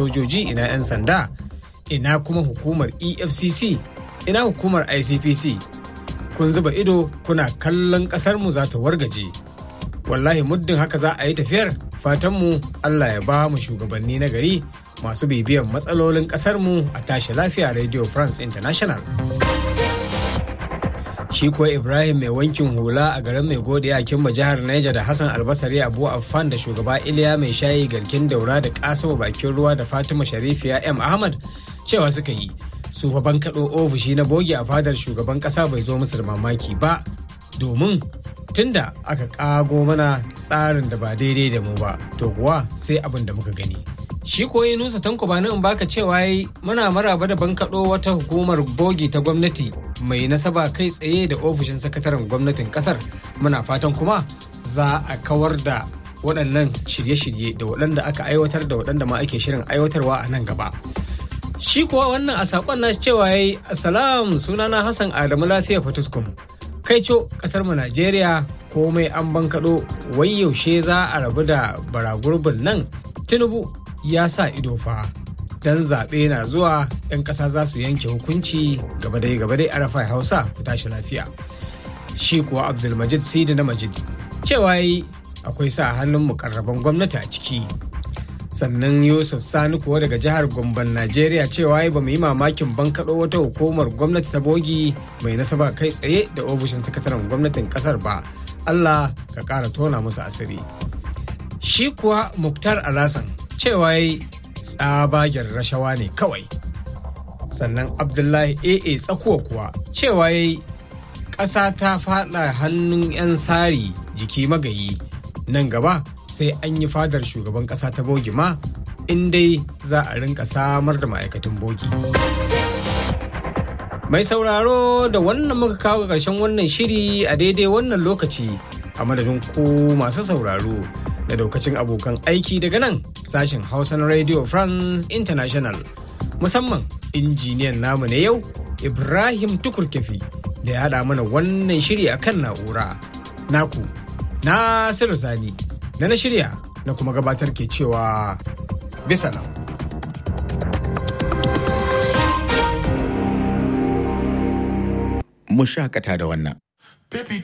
sojoji ina 'yan sanda ina kuma hukumar efcc ina hukumar icpc kun zuba ido kuna kallon ƙasarmu za ta wargaje wallahi muddin haka za a yi tafiyar fatanmu allah ya ba mu shugabanni na gari masu bibiyan matsalolin ƙasarmu a tashi lafiya radio france international shi kuwa ibrahim mai wankin hula a garin mai godiya kimba jihar niger da hassan albasari abu affan da shugaba iliya mai shayi garkin daura da kasimu bakin ruwa da fatima sharifiya m ahmad cewa suka yi su fa bankaɗo ofishi na bogi a fadar shugaban ƙasa bai zo musu da mamaki ba domin tunda aka ƙago mana tsarin da ba daidai da mu ba to kuwa sai abin da muka gani shi koyi nusa tanko ba in baka cewa yi muna maraba da bankaɗo wata hukumar bogi ta gwamnati mai nasaba kai tsaye da ofishin sakataren gwamnatin kasar muna fatan kuma za a kawar da waɗannan shirye-shirye da waɗanda aka aiwatar da waɗanda ma ake shirin aiwatarwa a nan gaba shi kuwa wannan a saƙon na cewa ya yi asalam sunana hassan adamu lafiya fatuskum kai co ƙasar mu najeriya komai an bankaɗo wai yaushe za a rabu da baragurbin nan tinubu ya sa ido fa dan zaɓe na zuwa 'yan ƙasa za su yanke hukunci gaba dai gaba dai arafai hausa ku tashi lafiya shi kuwa abdulmajid sidi na majid cewa yi akwai sa hannun mukarraban gwamnati a ciki sannan yusuf sani kuwa daga jihar gomban najeriya cewa ba mu yi mamakin bankaɗo wata hukumar gwamnati ta bogi mai nasaba kai tsaye da ofishin sakataren gwamnatin ƙasar ba allah ka ƙara tona musu asiri shi kuwa muktar alasan cewa yi tsabagen rashawa ne kawai sannan abdullahi aa tsakuwa kuwa cewa yayi ƙasa ta faɗa hannun 'yan sari jiki magayi nan gaba sai an yi fadar shugaban ƙasa ta bogi ma in dai za a rinka samar da ma'aikatan bogi mai sauraro da wannan muka kawo ƙarshen wannan shiri a daidai wannan lokaci a madadin ku masu sauraro da daukacin abokan aiki daga nan sashen hausa na radio france international musamman injiniyan namu na yau ibrahim tukurkefi da ya haɗa mana wannan shiri a kan na'ura naku nasiru sani da na shirya na kuma gabatar ke cewa bisa nan mu shakata da wannan Baby